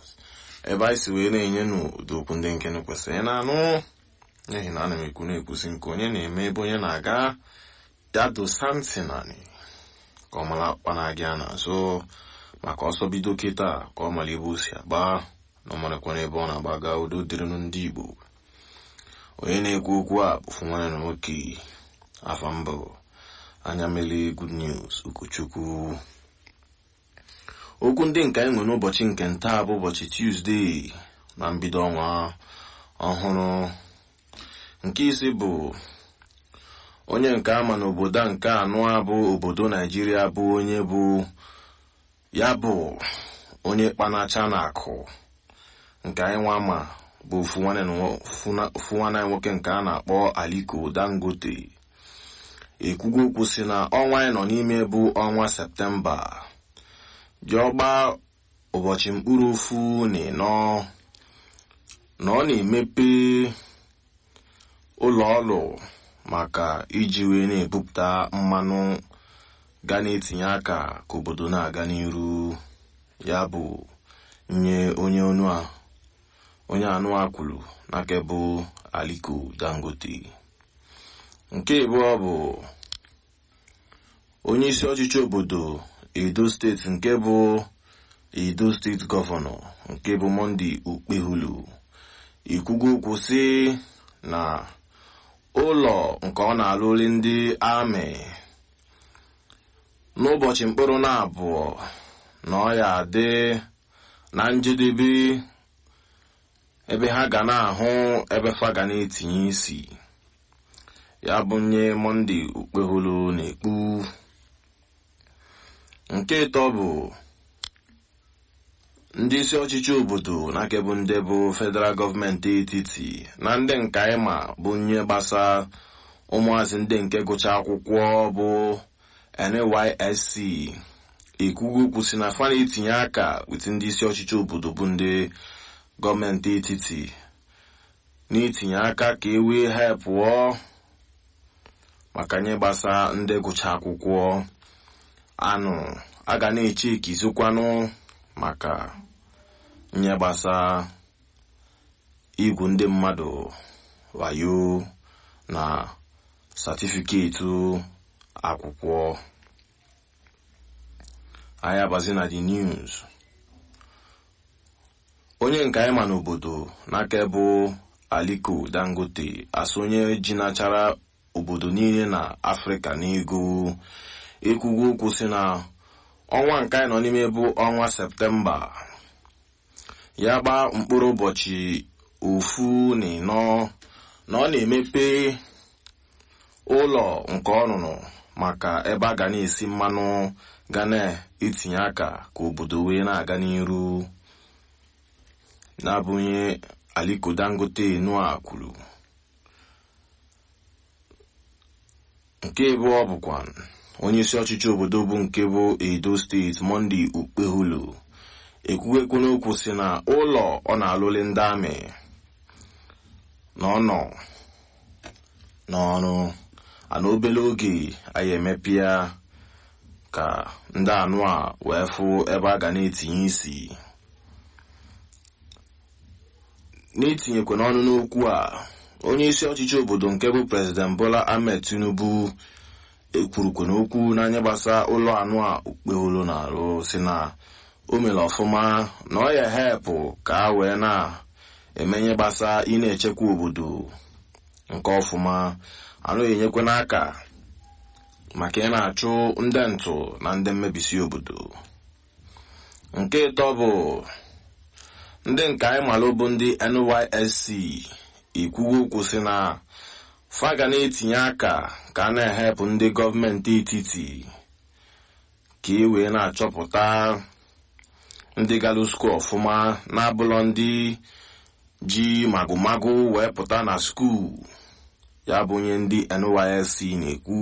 ebe anyị si wee na-enye n'ụdị okwu ndị nke kwesịrị ị na-anụ n'ihi na ana m ekwu na-ekwusi nke onye na-eme ebe onye na-aga ya dosa ntị naanị ka ọ mara kpana gị a n'azụ maka ọsọ bido kịta ka ọ mara ebe o si agba na ọ marakwana ebe ọ na-agbaga udo dịrịnụ ndị Igbo onye na-ekwu okwu a bụfu nwanne na nwoke afa mbụ anya mele good news ụkọchukwu okwu ndị nke anyị nwere n'ụbọchị nke ntaa bụ ụbọchị Tuesday na mbido ọnwa ọhụrụ nke isi bụ onye nke ama n'obodo a nke anọ a bụ obodo Naijiria bụ onye bụ ya bụ onye kpanacha na akụ nke anyị nwa ma bụ ofu nwanne anyị nwoke nke a na-akpọ Aliko Dangote ekwugo okwu si na ọnwa anyị nọ n'ime bụ ọnwa Septemba ji ọgba ụbọchị mkpụrụ ofu na ịnọ na ọ na-emepe ụlọ ọrụ maka iji wee na-ebupụta mmanụ ga na-etinye aka ka obodo na-aga n'iru ya bụ nye onye onu a onye anụ a kwuru n'aka bụ Aliko Dangote nke abụọ bụ onye isi ọchịchị obodo Edo steeti nke bụ Edo steeti gọvanọ nke bụ Monday Okpehulu ikwugo okwu sị na ụlọ nke ọ na-alụli ndị amị n'ụbọchị mkpụrụ na abụọ na ọ ya adị na njedebe ebe ha ga na-ahụ ebe fa ga na-etinye isi ya bụ nye Monday Okpeholo na-ekpu nke ịtọ bụ ndị isi ọchịchị obodo na bụ ndị bụ federal gọọmenti etiti na ndị nke anyị ma bụ nye gbasa ụmụazị ndị nke gụcha akwụkwọ bụ NYSC ekwugo okwu si na fa na-etinye aka wit ndị isi ọchịchị obodo bụ ndị gọọmenti etiti na-etinye aka ka e wee ha pụọ maka nye gbasa ndị gụcha akwụkwọ anụ a ga na-eche ikizikwanụ maka nye gbasa igwu ndị mmadụ wayo na satifiketi akwụkwọ anyị abazi na the news onye nke anyị ma n'obodo n'aka bụ Aliko Dangote asụ onye ji nachara obodo niile na Afrịka n'ego ekwugo okwu si na ọnwa nke anyị nọ n'ime bụ ọnwa Septemba ya gbaa mkpụrụ ụbọchị ofu na ịnọ na ọ na-emepe ụlọ nke ọnụnụ maka ebe a ga na-esi mmanụ ga na-etinye aka ka obodo wee na-aga n'iru na-abụnye Aliko Dangote Nua kwuru nke abụọ bụkwa onye isi ọchịchị obodo bụ nke bụ Edo steeti Monday Okpeholo ekwuwekwu n'okwu si na ụlọ ọ na-alụli ndị amị na ọ nọ n'ọrụ ana obere oge anyị emepe ya ka ndị anụ a wee fụ ebe a ga na-etinye isi n'itinyekwa n'ọnụ n'okwu a onye isi ọchịchị obodo nke bụ prezident Bola Ahmed Tinubu ekwurukwa n'okwu n'anya gbasa ụlọ anụ a Okpeholo na-arụ si na o mere ọfụma na ọ ya hepụ ka a wee na-emenye gbasa ị na-echekwa obodo nke ọfụma anụ enyekwa n'aka maka ị na-achụ ndị ntụ na ndị mmebisi obodo nke ịtọ bụ ndị nke anyị malụ bụ ndị NYSC ikwugo okwu si na fa ga na-etinye aka ka a na-ehepụ ndị gọọmenti etiti ka e wee na-achọpụta ndị galụ skuul ọfụma na-abụlọ ndị ji magụmagụ wee pụta na skuul ya bụ onye ndị NYSC na-ekwu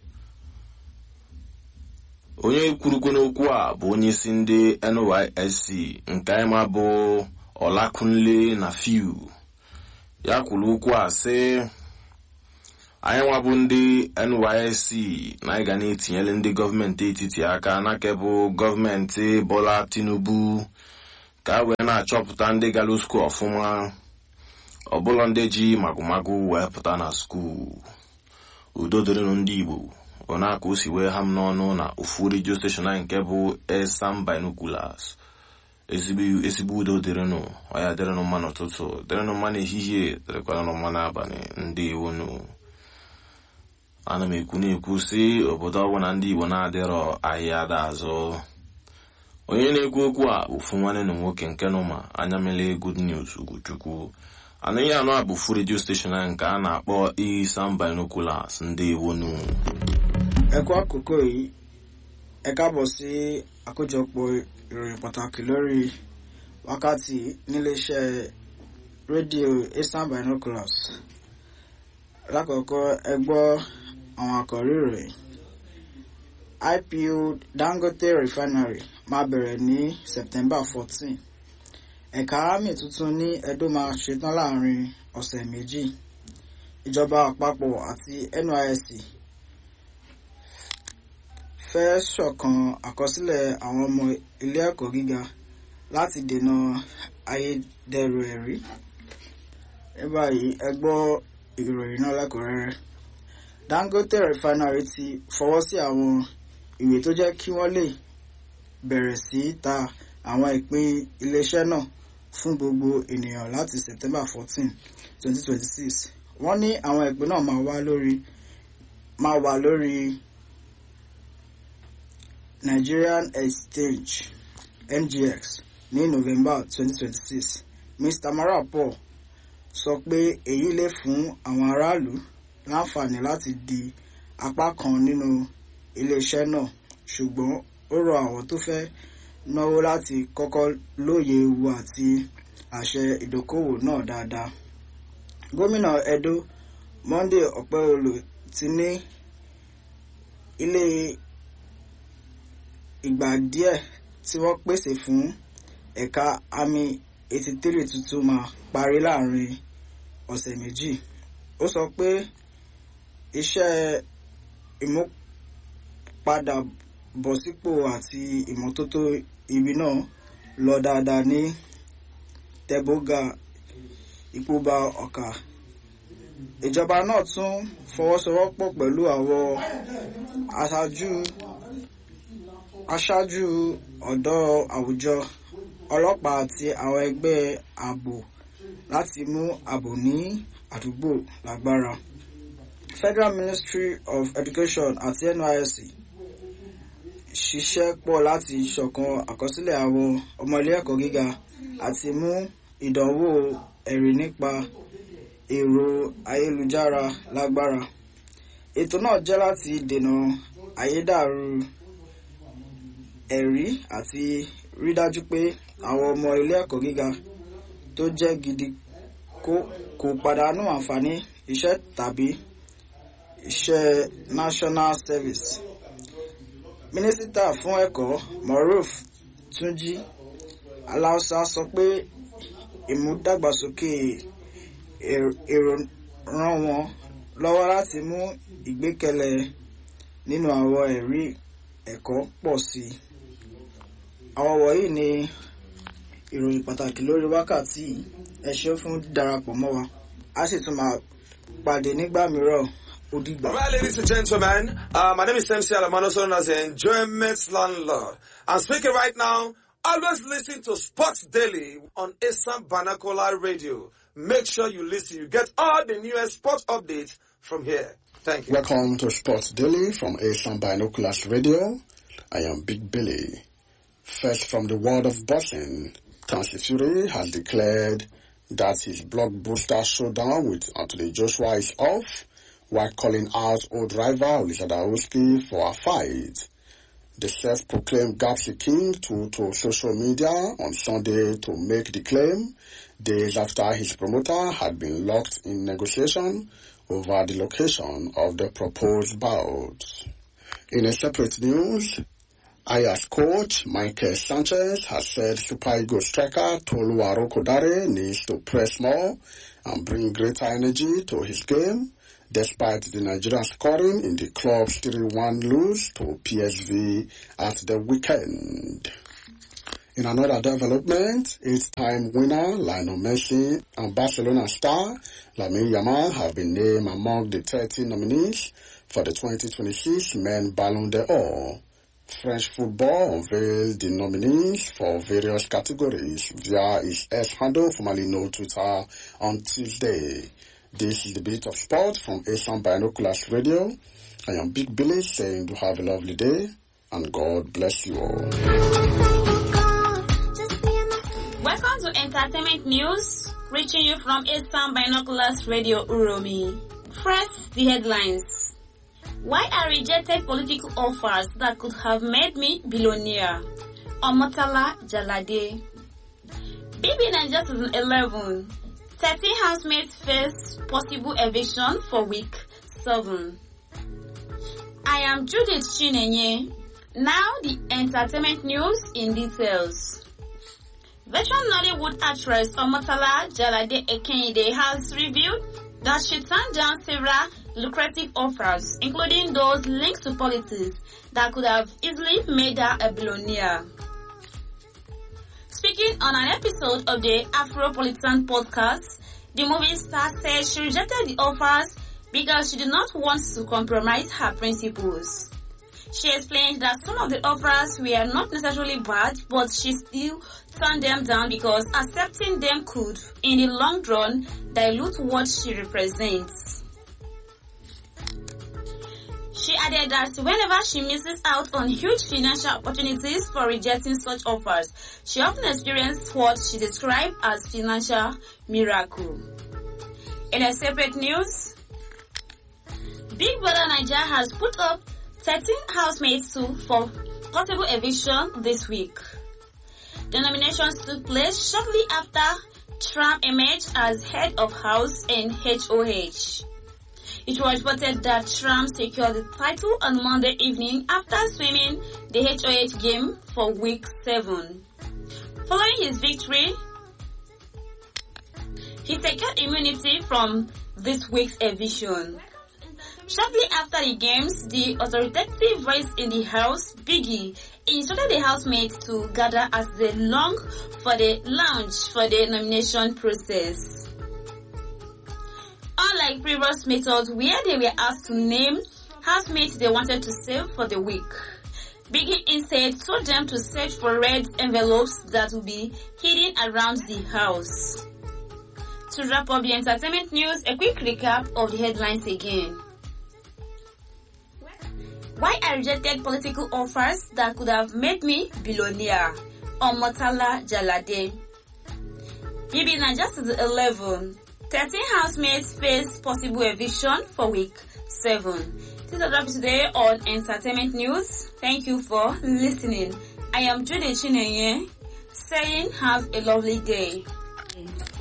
onye kwurukwu n'okwu a bụ onye isi ndị NYSC nke anyị ma bụ Ọlakunle na Fiu ya kwuru okwu a sị anyị nwabụ ndị NYSC na anyị ga na-etinyere ndị gọọmenti etiti aka n'aka bụ gọọmenti Bola Tinubu ka a wee na-achọpụta ndị gara skuul ọfụma ọbụla ndị ji magụmagụ wee pụta na skuul udo dịrịnụ ndị igbo ona ka o si wee ha m n'ọnụ na ofu redio steshọn anyị nke bụ esam binoculars ezigbo udo dịrịnụ ọya dịrịnụ mma n'ụtụtụ dịrịnụ mma n'ehihie dịrịkwanụ mma n'abalị ndị iwunu ana m ekwu na-ekwu si obodo ọbụ na ndị igbo na-adịrọ ahịa ada azụ onye na-ekwu okwu a ofu nwanne na nwoke nke nụ ma anya mele good news ugochukwu anaghị anụ a bụ fu redio steshọn anyị nke a na-akpọ isam binoculars ndị iwunu ẹ kú àkókò yìí ẹ káàbọ̀ sí àkójọpọ̀ ìròyìn pàtàkì lórí wákàtí níléeṣẹ́ rédíò eastern binoculars lákọ̀ọ́kọ́ ẹ gbọ́ àwọn àkọ́rí ìròyìn ipo dangote refinery máa bẹ̀rẹ̀ ní september fourteen ẹ̀ka army tuntun ní edo máa ṣetán láàrin ọ̀sẹ̀ méjì ìjọba àpapọ̀ àti nysc fẹ́ ṣọ̀kan àkọsílẹ̀ àwọn ọmọ ilé ẹ̀kọ́ gíga láti dènà ayédèrú ẹ̀rí. ní báyìí ẹ gbọ́ ìròyìn náà lẹ́kùnrẹ́rẹ́. dangote refinery ti fọwọ́ sí àwọn ìwé tó jẹ́ kí wọ́n lè bẹ̀rẹ̀ sí í ta àwọn ìpín iléeṣẹ́ náà fún gbogbo ènìyàn láti september fourteen twenty twenty six wọ́n ní àwọn ìpín náà máa wà lórí máa wà lórí Nigerian Exchange NGX ní November 2026 Mr. Marapo sọ pé èyí lè fún àwọn aráàlú láǹfààní láti di apá kan nínú iléeṣẹ́ náà ṣùgbọ́n ó rọ àwọn tó fẹ́ náwó láti kọ́kọ́ lóye ewu àti àṣẹ ìdókòwò náà dáadáa. Gómìnà Edo Monday Ọ̀pẹ́olò ti ní ilé ìgbà díẹ̀ tí wọ́n pèsè fún ẹ̀ka àmì 83 tuntun máa parí láàrin ọ̀sẹ̀ méjì. ó sọ pé iṣẹ́ ìmúpadàbọ̀sípò àti ìmọ́tótó ibi náà lọ dáadáa ní tẹ́bógà ìpóbá ọ̀kà. ìjọba náà tún fọwọ́sowọ́pọ̀ pẹ̀lú àwọn aṣáájú aṣáájú ọ̀dọ́ àwùjọ ọlọ́pàá àti àwọn ẹgbẹ́ ààbò láti mú ààbò ní àdúgbò lágbára. Federal Ministry of Education àti NYSC ṣiṣẹ́ pọ̀ láti ṣọ̀kan àkọsílẹ̀ àwọn ọmọ ilé ẹ̀kọ́ gíga àti mú ìdánwò ẹ̀rí nípa èrò ayélujára lágbára. ètò náà jẹ́ láti dènà àyédàrú ẹ̀rí àti rí dájú pé àwọn ọmọ ilé ẹ̀kọ́ gíga tó jẹ́ gidi kò pàdánù àǹfààní iṣẹ́ tàbí iṣẹ́ national service. mínísítà fún ẹ̀kọ́ moruf túnjí aláùsá sọ pé ìmúdàgbàsókè èrò ràn wọ́n lọ́wọ́ láti mú ìgbékẹ̀lé nínú àwọn ẹ̀rí ẹ̀kọ́ pọ̀ sí i àwọn wọ̀nyí ni ìròyìn pàtàkì lórí wákàtí ẹ ṣé fún darapọ̀ mọ́ wa a sì tún máa pàdé nígbà mìíràn ó dìgbà. Right, ladies and gentlemen, uh, my name is MC Alamano, known as the Enjoyment Landlord. I'm speaking right now. Always listen to Sports Daily on Assam Banakola Radio. Make sure you listen. You get all the newest sports updates from here. Thank you. Welcome to Sports Daily from Assam Binoculars Radio. I am Big Billy. First from the world of boxing, Tansi Fury has declared that his blockbuster showdown with Anthony Joshua is off, while calling out old rival Lizadaowski for a fight. The self-proclaimed Gapsi King took to social media on Sunday to make the claim days after his promoter had been locked in negotiation over the location of the proposed bout. In a separate news, Aya's coach, Michael Sanchez, has said Super Eagles striker Tolu Arokodare needs to press more and bring greater energy to his game, despite the Nigerian scoring in the club's 3-1 lose to PSV at the weekend. In another development, eight-time winner Lionel Messi and Barcelona star Lamine Yamal have been named among the 30 nominees for the 2026 Men Ballon d'Or. French football unveiled the nominees for various categories via its X handle, formerly known Twitter, on Tuesday. This is the bit of sport from Asian Binoculars Radio. I am Big Billy saying to have a lovely day and God bless you all. Welcome to Entertainment News, reaching you from Eastern Binoculars Radio Uromi. First, the headlines. Why I rejected political offers that could have made me billionaire? Omotala Jalade. BB Nigeria 2011. 13 housemates face possible eviction for week 7. I am Judith Chinenye. Now the entertainment news in details. Veteran Nollywood actress Omotala Jalade Ekenide has revealed that she turned down several lucrative offers, including those linked to politics that could have easily made her a billionaire. Speaking on an episode of the Afropolitan podcast, the movie star said she rejected the offers because she did not want to compromise her principles. She explained that some of the offers were not necessarily bad, but she still turned them down because accepting them could, in the long run, dilute what she represents. She added that whenever she misses out on huge financial opportunities for rejecting such offers, she often experiences what she described as financial miracle. In a separate news, Big Brother Nigeria has put up 13 housemates to for possible eviction this week. The nominations took place shortly after Trump emerged as head of house in HOH. It was reported that Trump secured the title on Monday evening after swimming the HOH game for week 7. Following his victory, he secured immunity from this week's eviction. Shortly after the games, the authoritative voice in the house, Biggie, instructed the housemates to gather as they long for the lounge for the nomination process. Unlike previous methods where they were asked to name housemates they wanted to save for the week, Biggie instead told them to search for red envelopes that would be hidden around the house. To wrap up the entertainment news, a quick recap of the headlines again. Why I rejected political offers that could have made me billionaire. Omotala Jalade. BB Nigeria 11. 13 housemates face possible eviction for week 7. This is a today on Entertainment News. Thank you for listening. I am Judy Chinenye saying have a lovely day.